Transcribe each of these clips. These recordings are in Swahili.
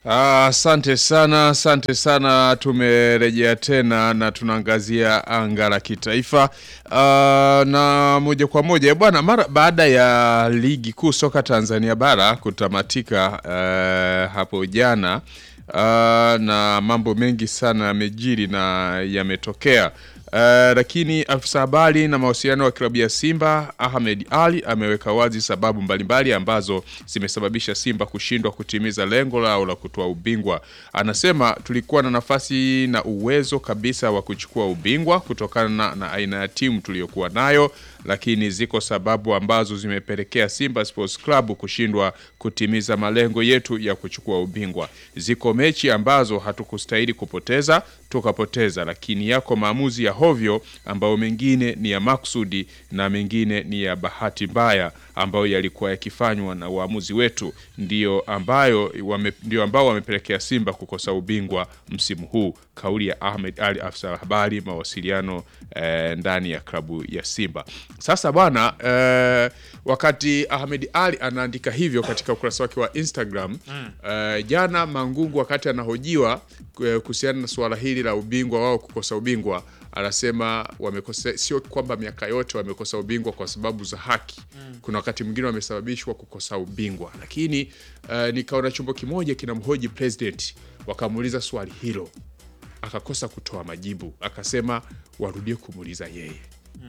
Asante sana, asante sana. Tumerejea tena na tunaangazia anga la kitaifa Ah, na moja kwa moja bwana, mara baada ya ligi kuu soka Tanzania bara kutamatika eh, hapo jana ah, na mambo mengi sana yamejiri na yametokea. Uh, lakini afisa habari na mawasiliano wa klabu ya Simba Ahmed Ali ameweka wazi sababu mbalimbali ambazo zimesababisha Simba kushindwa kutimiza lengo lao la kutoa ubingwa. Anasema tulikuwa na nafasi na uwezo kabisa wa kuchukua ubingwa kutokana na, na aina ya timu tuliyokuwa nayo, lakini ziko sababu ambazo zimepelekea Simba Sports Club kushindwa kutimiza malengo yetu ya kuchukua ubingwa. Ziko mechi ambazo hatukustahili kupoteza tukapoteza, lakini yako maamuzi ya hovyo ambayo mengine ni ya maksudi na mengine ni ya bahati mbaya ambayo yalikuwa yakifanywa na uamuzi wetu, ndio ambayo wame, ndio ambao wamepelekea Simba kukosa ubingwa msimu huu. Kauli ya Ahmed Ali, afisa habari mawasiliano eh, ndani ya klabu ya Simba. Sasa bwana eh, wakati Ahmed Ali anaandika hivyo katika ukurasa wake wa Instagram eh, jana Mangungu wakati anahojiwa eh, kuhusiana na suala hili la ubingwa wao kukosa ubingwa anasema wamekosa, sio kwamba miaka yote wamekosa ubingwa kwa sababu za haki. Kuna wakati mwingine wamesababishwa kukosa ubingwa, lakini uh, nikaona chombo kimoja kinamhoji president, wakamuuliza swali hilo akakosa kutoa majibu, akasema warudie kumuuliza yeye.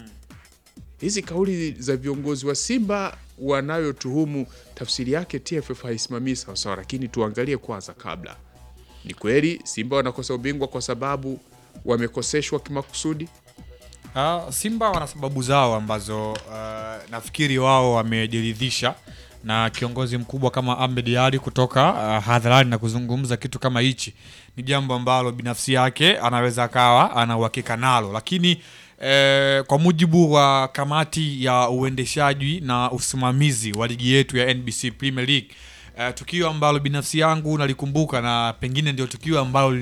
Hizi kauli za viongozi wa Simba wanayotuhumu, tafsiri yake TFF haisimamii sawasawa, lakini tuangalie kwanza kabla, ni kweli Simba wanakosa ubingwa kwa sababu wamekoseshwa kimakusudi? Uh, Simba wana sababu zao ambazo uh, nafikiri wao wamejiridhisha na kiongozi mkubwa kama Ahmed Ali kutoka uh, hadharani na kuzungumza kitu kama hichi ni jambo ambalo binafsi yake anaweza akawa ana uhakika nalo, lakini eh, kwa mujibu wa kamati ya uendeshaji na usimamizi wa ligi yetu ya NBC Premier League Uh, tukio ambalo binafsi yangu nalikumbuka na pengine ndio tukio ambalo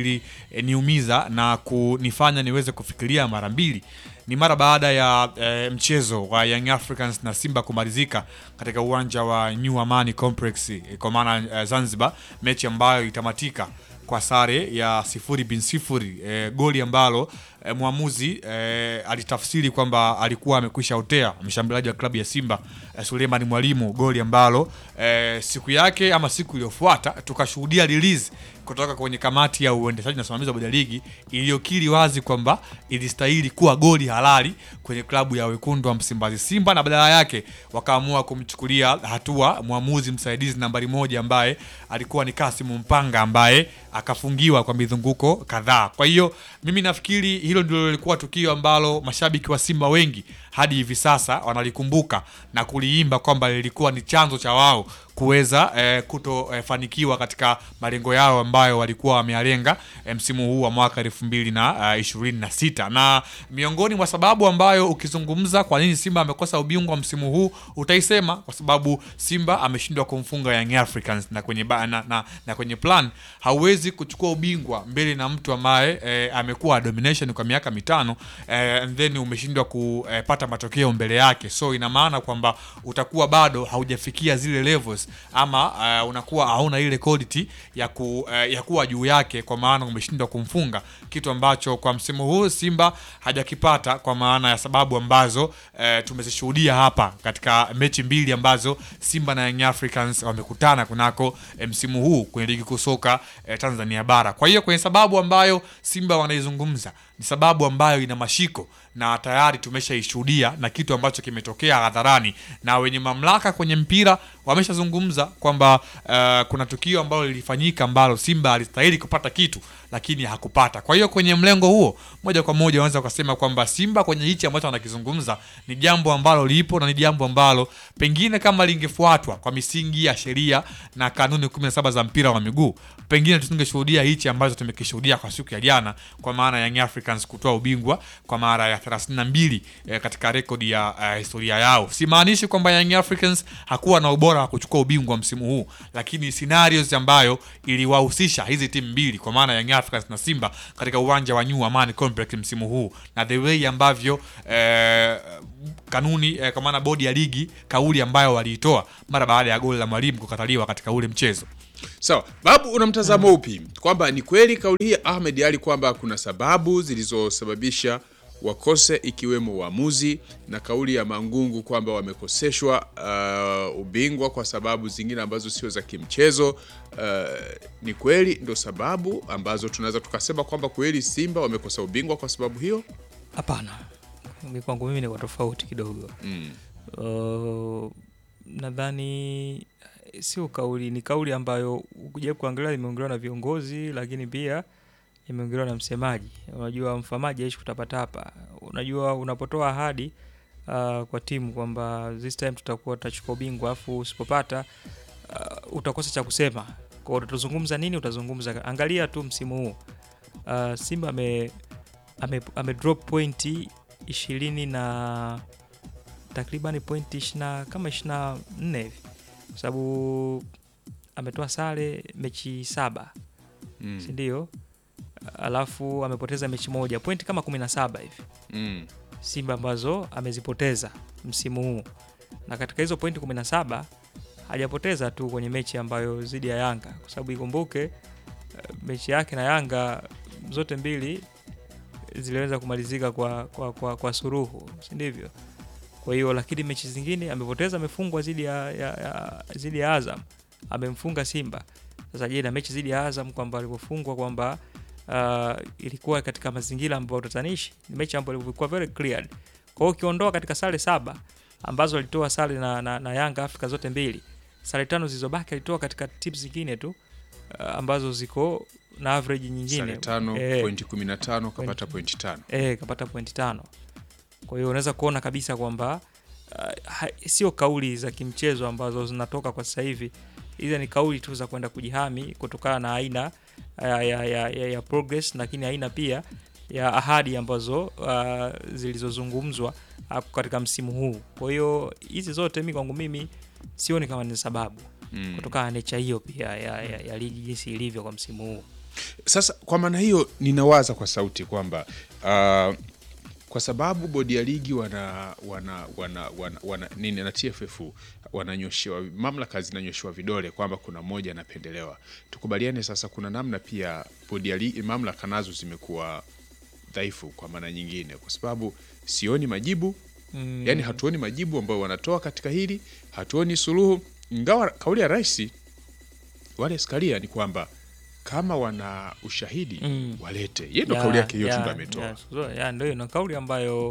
liliniumiza na kunifanya niweze kufikiria mara mbili ni mara baada ya eh, mchezo wa Young Africans na Simba kumalizika katika uwanja wa New Amani Complex eh, kwa maana eh, Zanzibar, mechi ambayo itamatika kwa sare ya sifuri bin sifuri eh, goli ambalo eh, mwamuzi eh, alitafsiri kwamba alikuwa amekwisha otea mshambuliaji wa klabu ya Simba eh, Suleiman Mwalimu, goli ambalo eh, siku yake ama siku iliyofuata tukashuhudia release kutoka kwenye kamati ya uendeshaji na usimamizi wa bodi ya ligi iliyokiri wazi kwamba ilistahili kuwa goli halali kwenye klabu ya wekundu wa Msimbazi Simba, na badala yake wakaamua kumchukulia hatua mwamuzi msaidizi nambari moja ambaye alikuwa ni Kasimu Mpanga ambaye akafungiwa kwa mizunguko kadhaa. Kwa hiyo mimi nafikiri hilo ndilo lilikuwa tukio ambalo mashabiki wa Simba wengi hadi hivi sasa wanalikumbuka na kuliimba kwamba lilikuwa ni chanzo cha wao kuweza eh, kutofanikiwa eh, katika malengo yao ambayo walikuwa wamealenga eh, msimu huu wa mwaka elfu mbili na ishirini na sita na miongoni mwa sababu ambayo ukizungumza kwa nini Simba amekosa ubingwa msimu huu utaisema kwa sababu Simba ameshindwa kumfunga Young Africans na kwenye, ba, na, na, na kwenye plan hauwezi kuchukua ubingwa mbele na mtu ambaye eh, amekuwa domination kwa miaka mitano eh, and then umeshindwa kupata matokeo mbele yake, so ina maana kwamba utakuwa bado haujafikia zile levels ama uh, unakuwa hauna ile quality ya, ku, uh, ya kuwa juu yake, kwa maana umeshindwa kumfunga, kitu ambacho kwa msimu huu Simba hajakipata kwa maana ya sababu ambazo uh, tumezishuhudia hapa katika mechi mbili ambazo Simba na Young Africans wamekutana kunako msimu huu kwenye ligi kuu soka uh, Tanzania bara. Kwa hiyo kwenye sababu ambayo Simba wanaizungumza ni sababu ambayo ina mashiko na tayari tumeshaishuhudia na kitu ambacho kimetokea hadharani, na wenye mamlaka kwenye mpira wameshazungumza kwamba uh, kuna tukio ambalo lilifanyika ambalo Simba alistahili kupata kitu lakini hakupata. Kwa hiyo kwenye mlengo huo, moja kwa moja unaweza ukasema kwamba Simba kwenye hichi ambacho wanakizungumza ni jambo ambalo lipo na ni jambo ambalo pengine kama lingefuatwa kwa misingi ya sheria na kanuni 17 za mpira wa miguu, pengine tusingeshuhudia hichi ambacho tumekishuhudia kwa siku ya jana, kwa maana Young Africa Africans kutoa ubingwa kwa mara ya 32 eh, katika rekodi ya eh, historia yao. Simaanishi kwamba Young Africans hakuwa na ubora wa kuchukua ubingwa msimu huu, lakini scenarios ambayo iliwahusisha hizi timu mbili kwa maana Young Africans na Simba katika uwanja wa New Amani Complex msimu huu na the way ambavyo eh, kanuni eh, kwa maana bodi ya ligi kauli ambayo waliitoa mara baada ya goli la mwalimu kukataliwa katika ule mchezo. Sawa, Babu, una mtazamo upi kwamba ni kweli kauli hii ya Ahmed Ali kwamba kuna sababu zilizosababisha wakose ikiwemo uamuzi na kauli ya Mangungu kwamba wamekoseshwa uh, ubingwa kwa sababu zingine ambazo sio za kimchezo uh, ni kweli ndo sababu ambazo tunaweza tukasema kwamba kweli Simba wamekosa ubingwa kwa sababu hiyo? Hapana, Mi kwangu mimi ni kwa tofauti kidogo. Mm. Uh, nadhani eh, sio kauli, ni kauli ambayo ukija kuangalia imeongelewa na viongozi, lakini pia imeongelewa na msemaji. Unajua mfamaji aishi kutapatapa. Unajua unapotoa ahadi uh, kwa timu kwamba this time tutakuwa tutachukua ubingwa, afu usipopata uh, utakosa cha kusema. Kwa hiyo utazungumza nini? Utazungumza, angalia tu msimu huu uh, Simba ame, ame, ame drop pointi ishirini na takriban pointi ishina kama ishiri na nne hivi kwa sababu ametoa sare mechi saba Mm. si ndio? Alafu amepoteza mechi moja, pointi kama kumi na saba hivi Mm. Simba ambazo amezipoteza msimu huu, na katika hizo pointi 17 hajapoteza tu kwenye mechi ambayo zidi ya Yanga, kwa sababu ikumbuke eh, mechi yake na Yanga zote mbili ziliweza kumalizika kwa, kwa, kwa, kwa suruhu, si ndivyo? Kwa hiyo lakini mechi zingine amepoteza, amefungwa zidi ya, ya, ya, zidi ya Azam, amemfunga Simba. Sasa je, na mechi zidi ya Azam kwamba alivyofungwa kwamba uh, ilikuwa katika mazingira ambayo utatanishi, ni mechi ambayo ilikuwa very clear. Kwa hiyo ukiondoa katika sare saba ambazo alitoa sare na, na, na Yanga Afrika zote mbili, sare tano zilizobaki alitoa katika tips zingine tu uh, ambazo ziko na average nyingine Sare tano Eh, pointi 15 kapata pointi tano. eh, kapata pointi tano. Kwa hiyo unaweza kuona kabisa kwamba uh, ha- sio kauli za kimchezo ambazo zinatoka kwa sasa hivi, hizo ni kauli tu za kwenda kujihami kutokana na aina ya, ya, ya, ya, ya progress, lakini aina pia ya ahadi ambazo uh, zilizozungumzwa uh, katika msimu huu. Kwa hiyo hizi zote mi kwangu mimi sioni kama ni sababu Mm. kutokana na nature hiyo pia ya, ya, ya ligi jinsi ilivyo kwa msimu huu. Sasa kwa maana hiyo ninawaza kwa sauti kwamba uh, kwa sababu bodi ya ligi wana wana wana, wana, wana nini na TFF wananyoshewa mamlaka zinanyoshewa vidole kwamba kuna mmoja anapendelewa. Tukubaliane sasa, kuna namna pia bodi ya ligi mamlaka nazo zimekuwa dhaifu kwa maana nyingine, kwa sababu sioni majibu Mm. yani hatuoni majibu ambayo wanatoa katika hili, hatuoni suluhu, ingawa kauli ya rais wale Skaria ni kwamba kama wana ushahidi Mm. walete. Yeye ndo Ya, kauli yake hiyo tu ya, ndo ametoa. ya, so- ya, ndio hiyo na kauli ambayo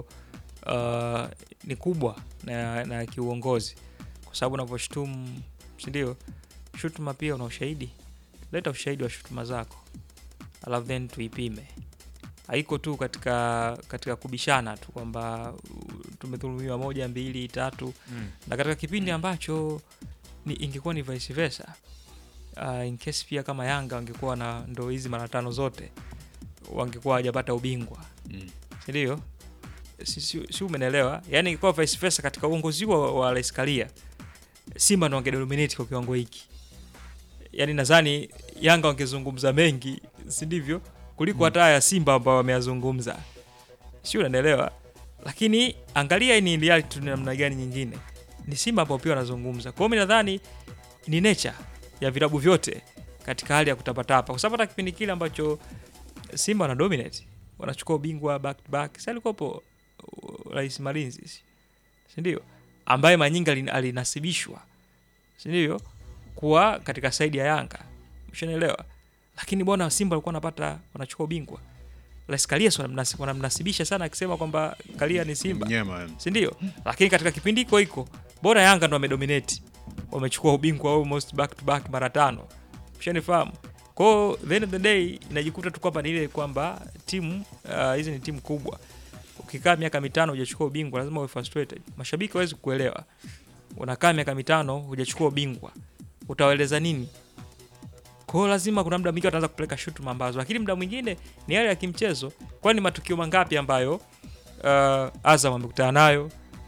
uh, ni kubwa na, na kiuongozi, kwa sababu unavyoshutumu, si ndio? Shutuma pia una ushahidi, leta ushahidi wa shutuma zako, alafu then tuipime. Haiko tu katika katika kubishana tu kwamba uh, tumedhulumiwa moja mbili tatu, Mm. na katika kipindi ambacho ni, ingekuwa ni vice versa uh, in case pia kama Yanga wangekuwa na ndo hizi mara tano zote wangekuwa hawajapata ubingwa Mm. sindio? Si, si, si umenelewa? Yani ingekuwa vice versa katika uongozi wa, wa Rais Karia, Simba ndo wangedominate kwa kiwango hiki. Yani nadhani Yanga wangezungumza mengi, si ndivyo, kuliko hata ya Simba ambao wameyazungumza, si unanielewa? Lakini angalia hii ni reality ni namna gani nyingine, ni Simba ambao pia wanazungumza. Kwa hiyo mi nadhani ni nature ya vilabu vyote katika hali ya kutapatapa, kwa sababu hata kipindi kile ambacho Simba wana dominate wanachukua ubingwa back to back, si alikuwepo uh, Rais Malinzi, si si ndio, ambaye Manyinga alin- alinasibishwa, si ndio, kuwa katika saidi ya Yanga, mshanielewa. Lakini bwana Simba walikuwa wanapata wanachukua ubingwa, Rais Karia si wanamnasi- wanamnasibisha sana akisema kwamba Karia ni Simba Mnyama. si ndio? Lakini katika kipindi hiko hiko bora Yanga ndo wamedominate, wamechukua ubingwa almost back to back mara tano, ushanifahamu. Kwa hiyo the end of the day inajikuta tu kwamba ni ile kwamba timu uh, hizi ni timu kubwa. Ukikaa miaka mitano hujachukua ubingwa lazima uwe frustrated. Mashabiki hawezi kuelewa, unakaa miaka mitano hujachukua ubingwa, utawaeleza nini? Kwa Kwa hiyo lazima kuna muda mwingine wataanza kupeleka shutuma ambazo, lakini muda mwingine ni yale ya kimchezo. Kwani matukio mangapi ambayo uh, Azam amekutana nayo?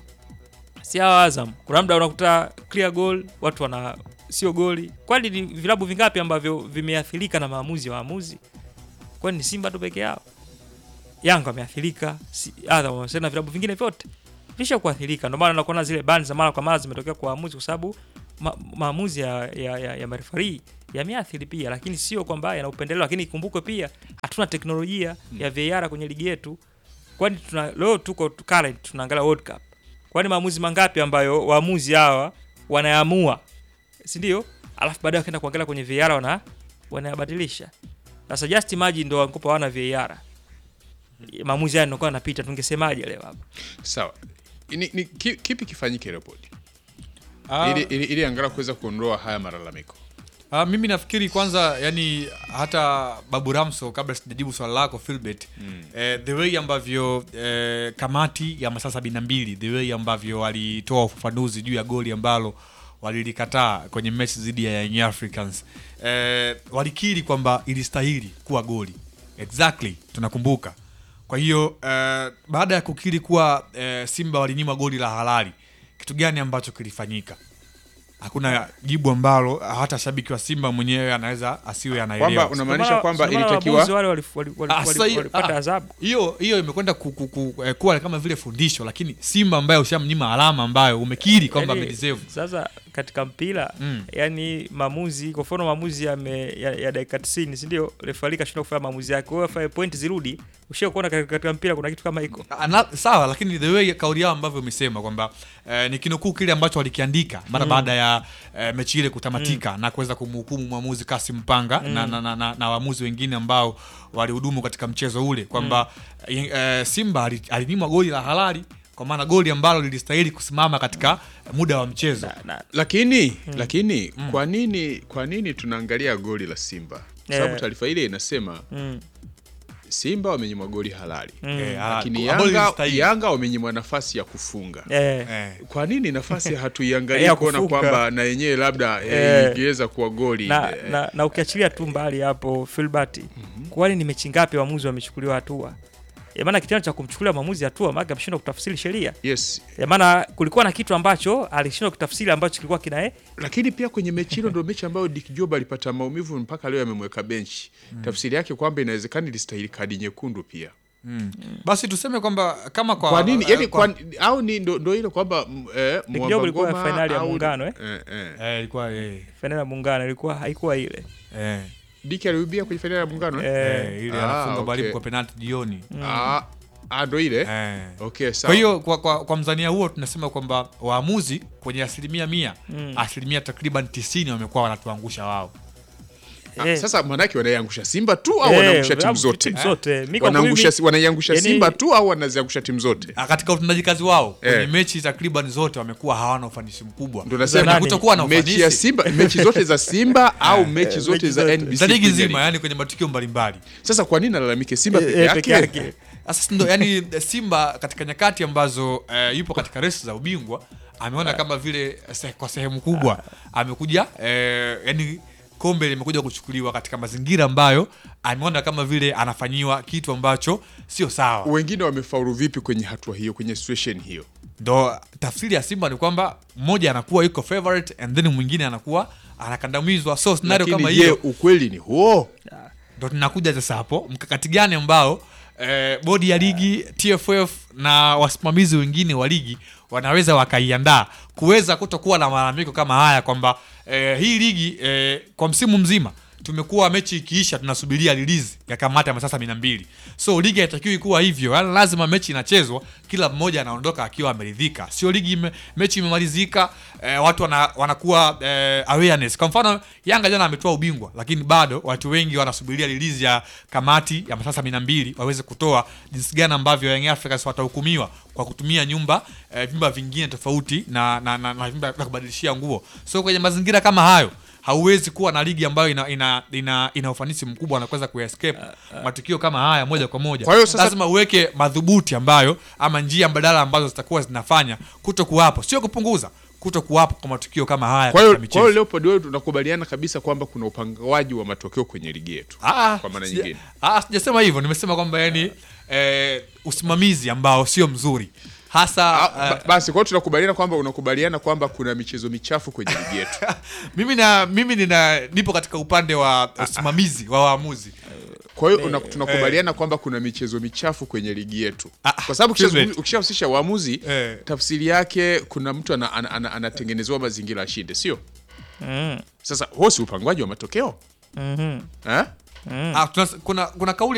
Si hawa Azam, kuna muda unakuta clear goal, watu wana sio goli. Kwani ni vilabu vingapi ambavyo vimeathirika na maamuzi ya waamuzi? Kwani ni Simba tu peke yao? Yanga wameathirika, si, Azam wamesema na vilabu vingine vyote visha kuathirika. Ndio maana nakuona zile bani za mara kwa mara zimetokea kwa waamuzi, kwa sababu ma, maamuzi ya, ya, ya, ya marefari yameathiri pia, lakini sio kwamba yana upendeleo. Lakini ikumbukwe pia hatuna teknolojia ya VAR kwenye ligi yetu, kwani tuna leo tuko current tunaangalia World Cup, kwani maamuzi mangapi ambayo waamuzi hawa wanaamua, si ndio? Alafu baadaye wakaenda kuangalia kwenye VAR wana wanayabadilisha. Sasa just imagine ndo wankopa wana VAR maamuzi haya ndio yanapita, tungesemaje leo hapa? Sawa, ni, ni, ki- kipi kifanyike report Ah, ili, ili, ili angalau kuweza kuondoa haya malalamiko? Ah, mimi nafikiri kwanza yani hata Babu Ramso kabla sijajibu swala lako Philbert eh, the way ambavyo eh, kamati ya masaa sabini na mbili the way ambavyo walitoa ufafanuzi juu ya goli ambalo walilikataa kwenye mechi dhidi ya Young Africans eh, walikiri kwamba ilistahili kuwa goli exactly tunakumbuka kwa hiyo eh, baada ya kukiri kuwa eh, Simba walinyima goli la halali kitu gani ambacho kilifanyika hakuna jibu ambalo hata shabiki wa Simba mwenyewe anaweza asiwe Kwamba anaelewa. unamaanisha Ndio maana- kwamba ndio maana ilitakiwa waamuzi wale walif- wali- wali- Ah, wali- sasa hiyo- walipata ah, adhabu. hiyo hiyo imekwenda ku, ku, ku, eh, kuwa kama vile fundisho, lakini Simba ambayo ushamnyima alama ambayo umekiri kwamba Yaani, amedeserve. Sasa katika mpira Mm. yani maamuzi kwa mfano maamuzi ya, ya, ya dakika 90 si ndio? Refari kashinda kufanya maamuzi yake, kwa hiyo afanye point zirudi. Ushia kuona katika, katika mpira kuna kitu kama hiko. Ah, na- sawa lakini the way kauli yao ambavyo umesema kwamba eh, ni kinukuu kile ambacho walikiandika mara baada ya eh, mechi ile kutamatika na kuweza kumhukumu mwamuzi Kasim Panga na, na, na, na, na waamuzi wengine ambao walihudumu katika mchezo ule kwamba eh, Simba ali- alinyimwa goli la halali kwa maana goli ambalo lilistahili kusimama katika muda wa mchezo Na, na, lakini lakini kwa nini kwa nini tunaangalia goli la Simba? Kwa sababu Eh. taarifa ile inasema mm, Simba wamenyimwa goli halali, Eh, ah, lakini goli Yanga, lilistahili. Yanga wamenyimwa nafasi ya kufunga. eh, Eh. Kwa nini nafasi hatuiangalii Ya kuona kufunga. kwamba na yenyewe labda Eh. eh, ingeweza kuwa goli na, eh, na, na ukiachilia tu mbali hapo Filbert, kwani ni mechi ngapi waamuzi wamechukuliwa hatua? Ya maana kitendo cha kumchukulia mwamuzi hatua maana ameshindwa kutafsiri sheria. yes, Ya maana kulikuwa na kitu ambacho alishindwa kutafsiri ambacho kilikuwa kina eh, lakini pia kwenye mechi hilo ndio mechi ambayo Dick Job alipata maumivu mpaka leo amemweka benchi. Tafsiri yake kwamba inawezekana ilistahili kadi nyekundu pia. basi tuseme kwamba kama kwa, Kwa nini? eh, Yani, kwa- kwa, au ni ndo, ndo ile kwamba mm, eh, Dick Mwamba Job ilikuwa Ngoma fainali ya au- Muungano, eh? eh, eh. eh, ilikuwa eh, fainali ya muungano ilikuwa haikuwa ile. eh, Dick aliubia kwenye fainali ya muungano eh? Eh, eh, ile Ah, anafunga okay. mwalimu kwa penalti jioni Ah, ah, ndo ile eh. okay, sawa. kwa hiyo kwa, kwa, kwa mzania huo tunasema kwamba waamuzi kwenye asilimia mia Mm. asilimia takriban tisini wamekuwa wanatuangusha wao Ah, eh, sasa maanake wanaiangusha Simba tu au eh, wanaangusha timu vilabu- zote? timu zote. Mi kwangu Wanaangusha, mimi- wanaiangusha yani- Simba tu au wanaziangusha timu zote? Ah, katika utendaji kazi wao kwenye Eh. mechi takriban zote wamekuwa hawana ufanisi mkubwa Ndo nasema Na kutokuwa na mechi ya ufanisi Simba, mechi zote za Simba au mechi zote mechi za zote. NBC za ligi Premier nzima League? yani kwenye matukio mbalimbali Sasa kwa nini alalamike Simba Eh, peke eh, peke yake? yake. sasa ndo yani simba katika nyakati ambazo eh, yupo katika resi za ubingwa ameona kama vile se, kwa sehemu kubwa amekuja eh, yani kombe limekuja kuchukuliwa katika mazingira ambayo ameona kama vile anafanyiwa kitu ambacho sio sawa Wengine wamefaulu vipi kwenye hatua hiyo, kwenye situation hiyo? ndo tafsiri ya simba ni kwamba mmoja anakuwa yuko favorite and then mwingine anakuwa anakandamizwa so scenario kama Lakini je, hiyo ukweli ni huo? ndo tunakuja sasa hapo mkakati gani ambao eh, bodi ya ligi tff na wasimamizi wengine wa ligi wanaweza wakaiandaa kuweza kutokuwa na malalamiko kama haya kwamba eh, hii ligi eh, kwa msimu mzima tumekuwa mechi ikiisha tunasubiria release ya kamati ya masaa sabini na mbili so ligi haitakiwi kuwa hivyo yani lazima mechi inachezwa kila mmoja anaondoka akiwa ameridhika sio ligi ime, mechi imemalizika eh, watu wana, wanakuwa eh, awareness kwa mfano yanga jana ametoa ubingwa lakini bado watu wengi wanasubiria release ya kamati ya masaa sabini na mbili waweze kutoa jinsi gani ambavyo Young Africans watahukumiwa kwa kutumia nyumba eh, vyumba vingine tofauti na, na, na, na vyumba vya kubadilishia nguo so kwenye mazingira kama hayo hauwezi kuwa na ligi ambayo ina, ina, ina, ina ufanisi mkubwa na kuweza kuescape matukio kama haya moja kwa moja Kwa hiyo sasa- lazima uweke madhubuti ambayo ama njia mbadala ambazo zitakuwa zinafanya kuto kuwapo sio kupunguza kuto kuwapo kwa matukio kama haya Kwa hiyo katika kwa hiyo michezo. Leopold, wewe tunakubaliana kabisa kwamba kuna upangaji wa matokeo kwenye ligi yetu Ah, kwa maana sija- nyingine. ah, sijasema hivyo, nimesema kwamba yani eh, usimamizi ambao sio mzuri hasa Ah, ba- basi kwa hiyo tunakubaliana kwamba unakubaliana kwamba kuna michezo michafu kwenye ligi yetu. mimi na mimi nina nipo katika upande wa usimamizi wa waamuzi Kwa hiyo una- tunakubaliana kwamba kuna michezo michafu kwenye ligi yetu, Ah, kwa sababu ukishazungumza- Clement. ukishahusisha waamuzi Eh. tafsiri yake kuna mtu ana- ana- ana- anatengenezewa mazingira ashinde, sio? Mm. Sasa huo si upangwaji wa matokeo Mhm. eh? ah, tuna, kuna kuna kauli